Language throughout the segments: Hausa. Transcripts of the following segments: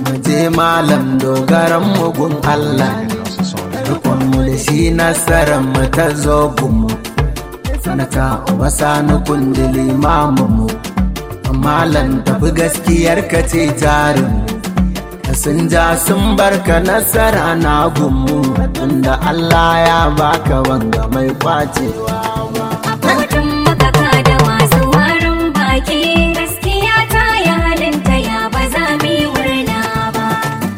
je malam dogaran mugun Allah rikon mu da shi nasarar mu ta zo gunmu sanata uba sani kundi limamin mu malam tafi gaskiyar ka ce jarin sun ja sun barka nasara na gunmu tunda Allah ya baka wanga mai kwacewa A kotun makaka da masu warin baki gaskiya ta yi halinta ya ba za mu yi murna ba.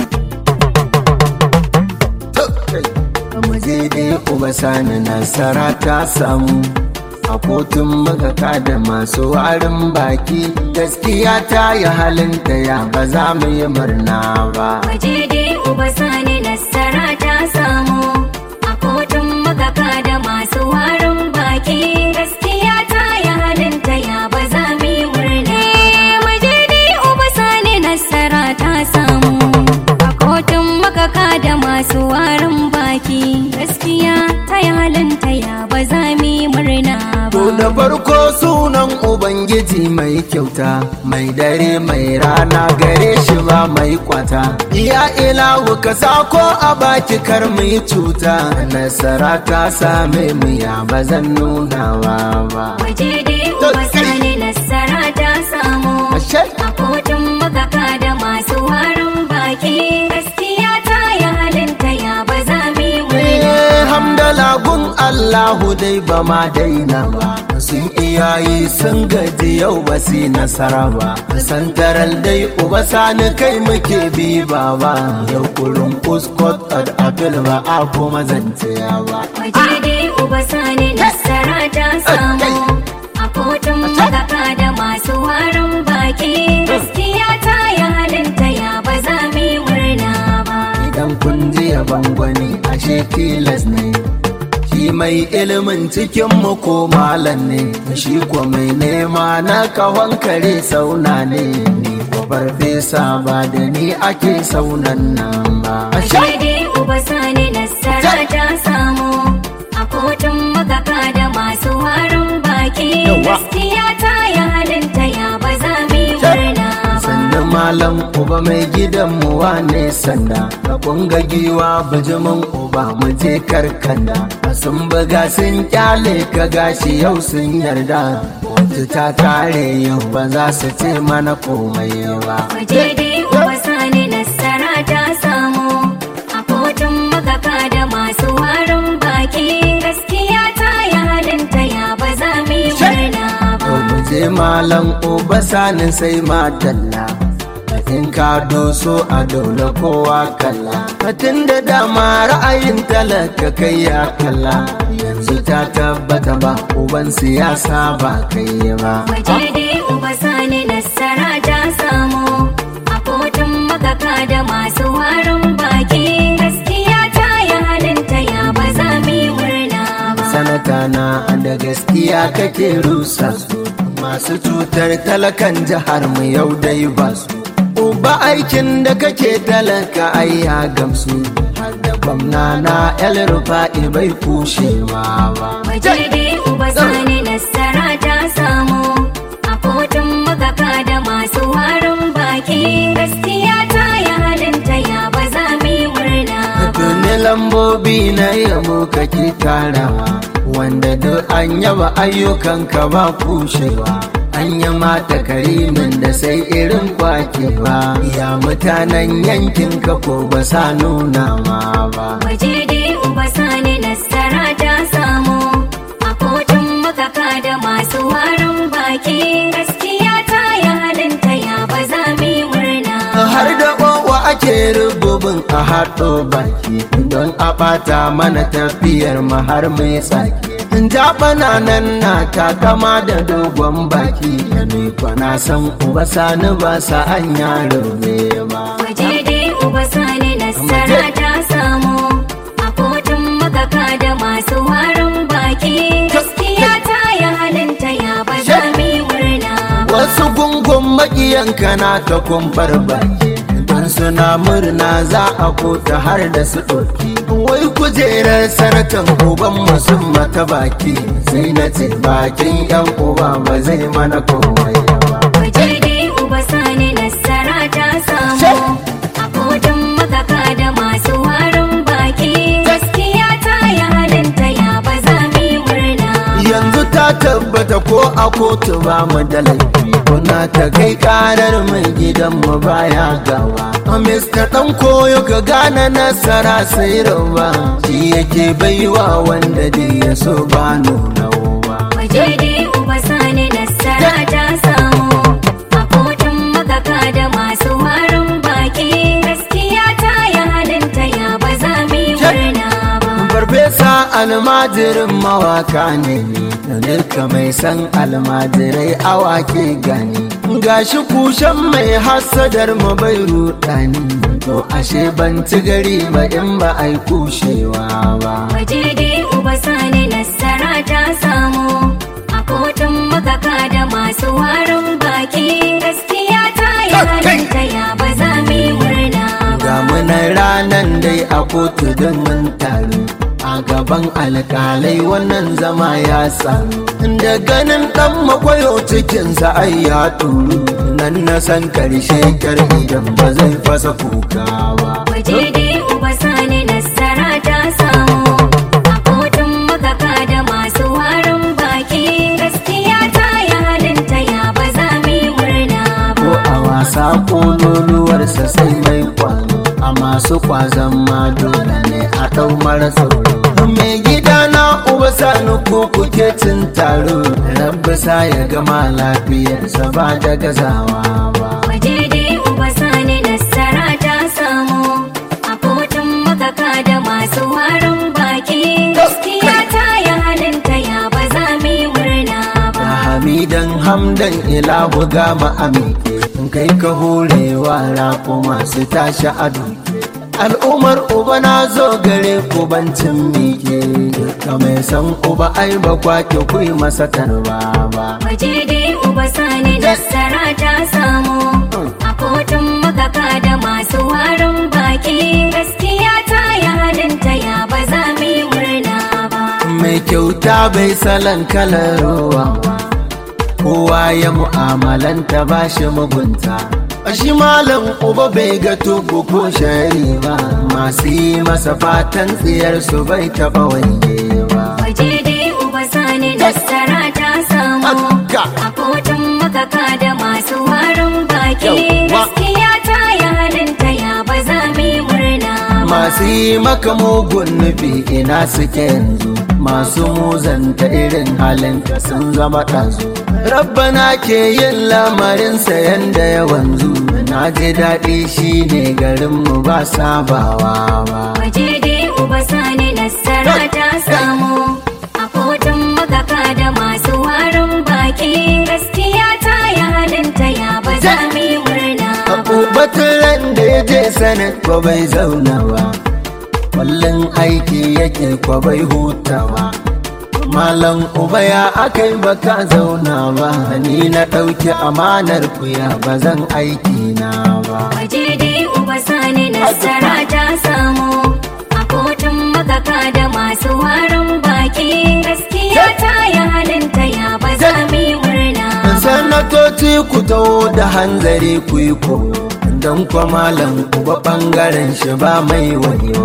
Muje dai uba sani nasara ta samu a kotun magaka da masu warin baki gaskiya ta yi halinta ya ba za mu yi murna ba. Waje dai uba sani nasara ta samu a kotun makaka da masu warin baki gaskiya ta yi halinta ya ba za mu yi murna. Waje dai uba sani nasara ta samu a kotun makaka da masu warin baki gaskiya ta yi halinta ya ba za mu yi murna To ba. da farko sunan Ubangiji mai kyauta, mai dare mai rana gare shi ba mai kwata. Ya ilahu ka sako a baki kar mu yi cuta, nasara ta same mu ya ba zan nunawa ba. Waje dai uba sani nasara ta samu Ashe? a kotun makaka da masu warin baki gaskiya ta yi halinta ya ba za mu yi murna. Eh, hamdala gun Allahu dai ba ma daina ba. Sun iyayi sun gaji yau ba su yi nasara ba. Santaral dai uba sani kai muke bi ba ba. Yau kurin kuskot ad apil ba a kuma zance ba. Waje dai uba sani nasara ta samu a kotun makaka da masu warin baki gaskiya ta yi halinta ya ba za mu yi murna ba. Idan kun ji yaban gwani ashe tilas ne. Shi mai ilimin cikin mu ko malam ne, shi ko mai nema na kawon kare sauna ne. Ni ko farfesa ba da ni ake saunan nan ba. Ashe? Waje dai uba sani nasara ta samu a kotun makaka da masu warin baki Yawa. gaskiya ta yi halinta ya ba za mu yi murna ba. Sannan malam uba mai gidan mu wane sanda, ka kunga giwa bijimin uba mu je karkanda. Sun buga sun kyale ka gashi yau sun yarda. Wata ta kare yau ba za su ce mana komai ba. Waje dai uba sani nasara ta samu a kotun makaka da masu warin baki gaskiya ta yi halinta ya ba za mu yi murna To ba. mu je malam uba sanin sai matalla. In ka doso a dole kowa kalla. Tun da dama ra'ayin talaka kai ya kalla. Yanzu ta tabbata ba uban siyasa ba kai ba. Waje dai uba sani nasara ta samu a kotun makaka da masu warin baki gaskiya ta yi halinta ya ba za mu yi murna ba. Sanata na da gaskiya kake rusa su. Masu cutar talakan jihar mu yau dai ba su. Uba aikin da kake talaka ai ya gamsu. Har da gwamna na El Rufa'i bai kushewa ba. Waje dai uba sani nasara ta samu a kotun makaka da masu warin baki gaskiya ta yi halinta ya ba za mu yi murna ba. Tuni lambobi na yabo kake tarawa wanda duk an yaba ayyukanka ba kushewa. An yi mata karimin da sai irin kwakewa ya mutanen yankin ka ko ba sa nuna ma ba. Waje dai uba sani nasara ta samu a kotun makaka da masu warin baki gaskiya ta yi halinta ya ba za mu yi murna ba. Har da kowa ake rububin a haɗo baki don a ɓata mana tafiyar mu har mai tsaki. Jaɓana nan na takama da dogon baki ni kwana san uba sani ba sa an yaro ne ba. Waje dai uba sani nasara ta samu a kotun makaka da masu warin baki gaskiya ta yi halinta ya ba za mu yi murna ba. Wasu gungun maƙiyanka na ta kumfar baki don suna murna za a kota har da su ɗauki. Wai kujerar sanatan uban masu mata baki sai na ce bakin yan uba ba zai mana komai ba. Waje dai uba sani nasara ta samu a tabbata ko a kotu ba mu da laifi kuna ta kai karar mai gidan mu baya gawa Mr. dan koyo ka gane nasara sai rawa shi yake baiwa wanda dai ya so ba nuna ba Waje dai uba sani nasara ta samu a kotun magaka da masu warin baki gaskiya ta yi halinta ya ba za mu yi murna ba. Farfesa almajirin mawaka ne da duka mai san almajirai awake gani gashi kushen mai hasadar mu bai rudani to ashe ban ci gari ba in ba ai kushewa ba Waje dai uba sani nasara ta samu a kotun magaka da masu warin baki gaskiya ta yi halinta ya ba za mu yi murna ga ba. munan ranan dai a kotu don mun taru a gaban alkalai wannan zama ya samu da ganin dan makwayo cikinsa ai ya turu nan na san karshe kar idan ba zai fasa kuka ba Waje dai uba sani nasara ta samu a kotun magaka da masu warin baki gaskiya ta yi halinta ya ba za mu yi murna ko ba. a wasa kololuwarsa sai mai kwano a masu kwazon ma dole ne a ɗau mara tsoro mai gida na uba sani ko kuke cin taro rabbi sa ya gama lafiyarsa ba da gazawa ba Waje dai uba sani nasara ta samu a kotun magaka da masu warin baki gaskiya ta yi halinta ya ba za mu yi murna da ba. hamidan hamdan ilahu gama amike in kai ka horewa rako masu tashi a duke al'ummar uba na zo gare ku bancin mike duka mai san uba ai ba kwake ku yi masa tarba ba Waje dai uba sani nasara ta samu a kotun magaka da masu warin baki gaskiya ta yi halinta ya ba za mu yi murna ba. mai kyauta bai salon kalar ruwa kowa ya mu'amalanta ba shi mugunta shi malam uba bai ga tugu ko shari ba masu yi masa fatan tsiyar su bai taba wange ba Waje dai uba sani nasara ta samu Haka. a kotun magaka da masu warin baki Yawwa. gaskiya ta yi halinta ya ba za mu yi murna ba. masu yi maka mugun nufi ina suke yanzu masu muzanta irin halinka sun zama ɗazu rabbana ke yin lamarinsa yanda ya wanzu na ji daɗi shi ne garinmu ba sabawa ba Waje dai uba sani nasara ta samu a kotun magaka da masu warin baki gaskiya ta yi halinta ya ba za mu yi murna ba. Abubatun ran da ya je sanin ko bai zauna ba Kullum aiki yake ko bai hutawa Malam uba ya akai baka zauna ba Ni na ɗauki amanar kuya ba zan aiki na ba Waje dai uba sani nasara ta samu a kotun magaka da masu warin baki gaskiya ta yi halinta ya ba za mu yi murna ba. Sanatoci ku taho da hanzari ku yi ko Don kwa malam uba ɓangaren shi ba mai wayo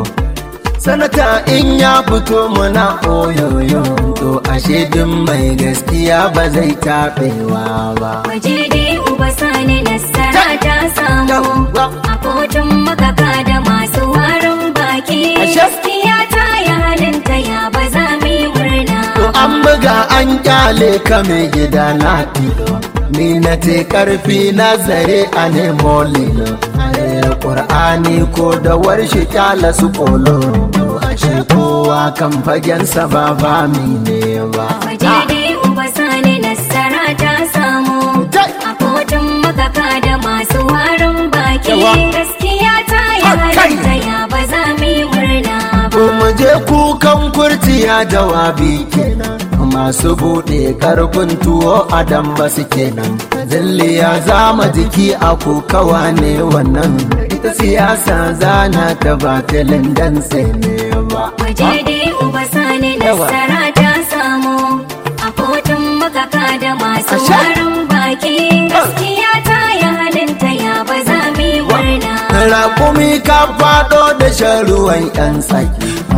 Sanata in ya fito muna oyoyo To ashe duk mai gaskiya ba zai taɓewa ba Waje dai uba sani nasara ta samu a kotun magaka da masu warin baki Ashe. gaskiya ta yi halinta ya ba za mu yi murna To ba. an buga an kyale ka mai gida na tilo Ni na te karfi na zare a nemo lilo A rera ƙur'ani ko da warshi kyala su kolo To ashe kowa kan fagensa ba ba mi ne ba Waje dai uba sani nasara ta samu a kotun magaka da masu warin baki Yawa. gaskiya ta yi Akai. halinta ya ba za mu yi murna ba. To mu je kukan kurciya jawabi kenan masu buɗe karfin tuwo a damba su kenan zilliya zama jiki a kokawa ne wannan ita siyasa zana ta batilin dan ne ba Waje dai uba sani Yawa. nasara ta samu a kotun magaka da masu Asha. warin baki gaskiya ta yi halinta ya ba za mu yi murna ba. Raƙumi ka faɗo da shan ruwan ‘yan tsaki,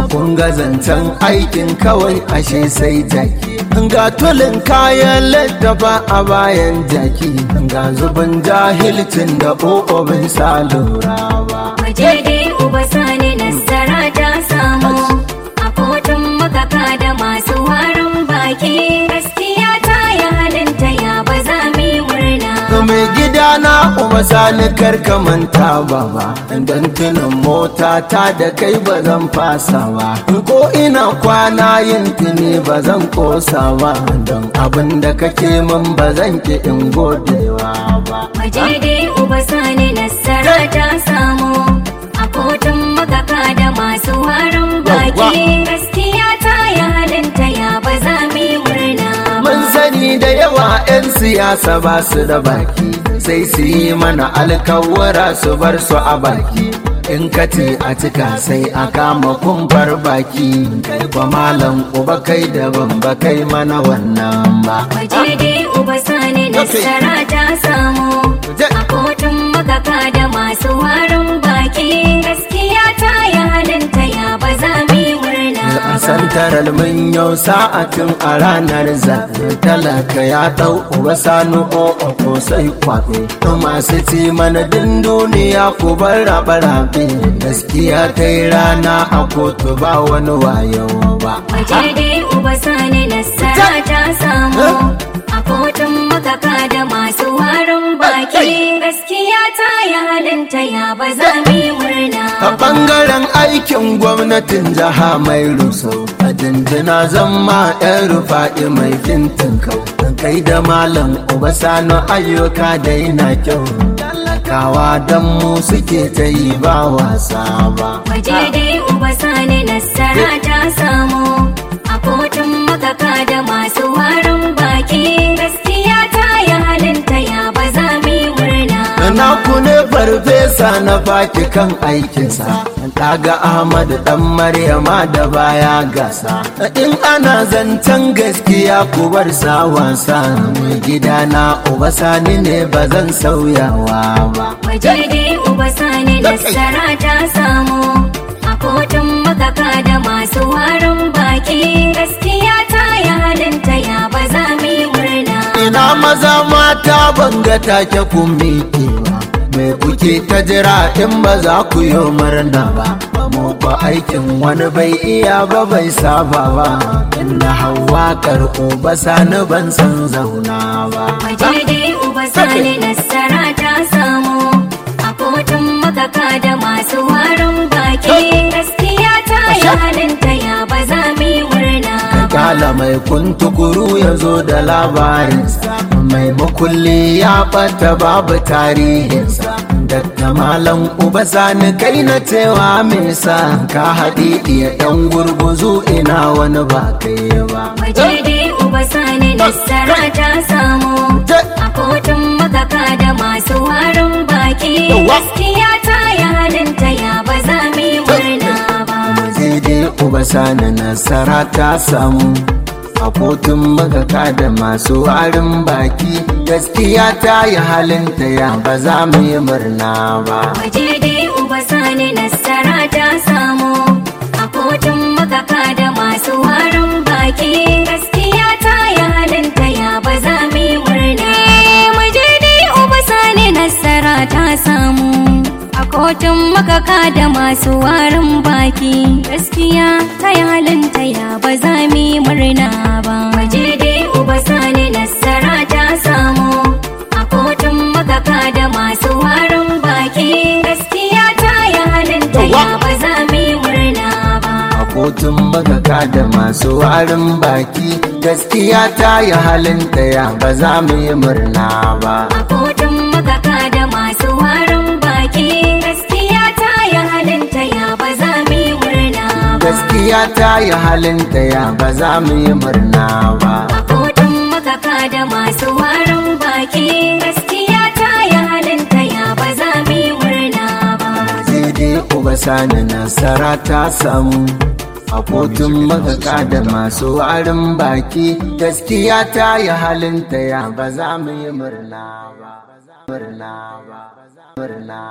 kun ga zancen aikin kawai ashe sai jaki ga tulin kayan littafa a bayan jaki ga zubin jahilcin da ƙoƙobin sa lura ba Waje dai uba sani nasara ta samu a kotun makaka da masu warin baki gaskiya ta yi halinta ya ba za mu yi murna. mai gida na uba sani karka manta ba ba don tunan mota ta da kai ba zan fasa ba ko ina kwana yin tuni ba zan kosa ba don abin da kake min ba zan ki in godewa ba Waje dai uba sani nasara ta samu a kotun makaka da masu warin baki gaskiya ta yi halinta ya ba za mu yi murna. ba. Mun sani da yawa 'yan siyasa ba su da baki sai su yi mana alkawara su bar su a baki. In ka ce a cika sai a kama kumfar baki kai ba malam uba kai daban ba kai mana wannan ba. Waje dai uba sani nasara ta samu a kotun makaka da masu warin baki gaskiya ta yi halinta ya ba za mu yi murna A ba. santarar mun yau sa'atin a ranar zaɓe talaka ya ɗau uba sanu o'o ko sai kwaɓe. Masu ci mana din duniya ku bar raɓe-raɓe gaskiya ta yi rana a kotu ba wani wayo ba. Waje dai uba sani nasara ta samu a kotun makaka da masu warin baki gaskiya ta yi halinta ya ba za mu yi murna A ba. ɓangaren aikin gwamnatin jiha mai rusau, a dindina zama ‘yan rufa'i mai fintin kau. Kai da malam uba sanu ayyuka da yana kyau. Talakawa don mu suke ta yi ba wasa ba. Waje dai uba sani nasara ta samu a kotun makaka da masu warin baki gaskiya ta yi halinta ya ba za mu yi murna ba. Na ku ne farfesa na baki kan aikinsa, kaga Ahmad dan Maryama da baya gasa. In ana zancen gaskiya ku bar sa wasa, mai gida na uba sani ne ba zan sauyawa ba. Waje dai uba sani nasara ta samu a kotun makaka da masu warin baki gaskiya ta yi halinta ya ba za mu yi murna ba. Ina maza mata banga take kun miƙewa. Me kuke ta jira in ba za ku yi murna ba. Mu ba aikin wani bai iya ba bai saba ba. Inna hawa karɓo ba sani ban san zauna ba. Waje dai uba sani nasara ta samu a kotun makaka da masu warin baki gaskiya ta yi halinta ya ba za mu yi murna ba. Kala mai kuntukuru ya zo da labarinsa mai makulli ya ɓata babu tarihinsa Dakta Malam Uba Sani kai na cewa me sa ka haɗe iya ɗan gurguzu ina wani ba kai ba. Waje dai uba sani nasara ta samu a kotun makaka da masu warin baki gaskiya ta yi halinta ya ba za mu yi murna ba. Sai dai Uba Sani nasara ta samu a kotun magaka da masu warin baki gaskiya ta yi halinta ya ba za mu yi murna ba. Waje dai uba sani nasara ta samu a kotun makaka da masu warin baki gaskiya ta yi halinta ya ba za mu yi murna. Waje dai uba sani nasara ta samu a kotun makaka da masu warin baki gaskiya ta yi halinta ya ba za mu yi murna ba. Waje dai uba sani nasara ta samu a kotun makaka da masu warin baki gaskiya ta yi halinta ya ba za mu yi murna ba. a kotun magaka da masu warin baki gaskiya ta yi halin ɗaya ba za mu yi murna ba A kotun makaka da masu warin baki gaskiya ta yi halinta ya ba za mu yi murna ba. gaskiya ta yi halin ɗaya ba za mu yi murna ba A kotun makaka da masu warin baki gaskiya ta yi halinta ya ba za mu yi murna ba. sai dai uba sani nasara ta samu a kotun magaka da masu warin baki gaskiya ta yi halin ɗaya ba za mu yi murna ba murna ba murna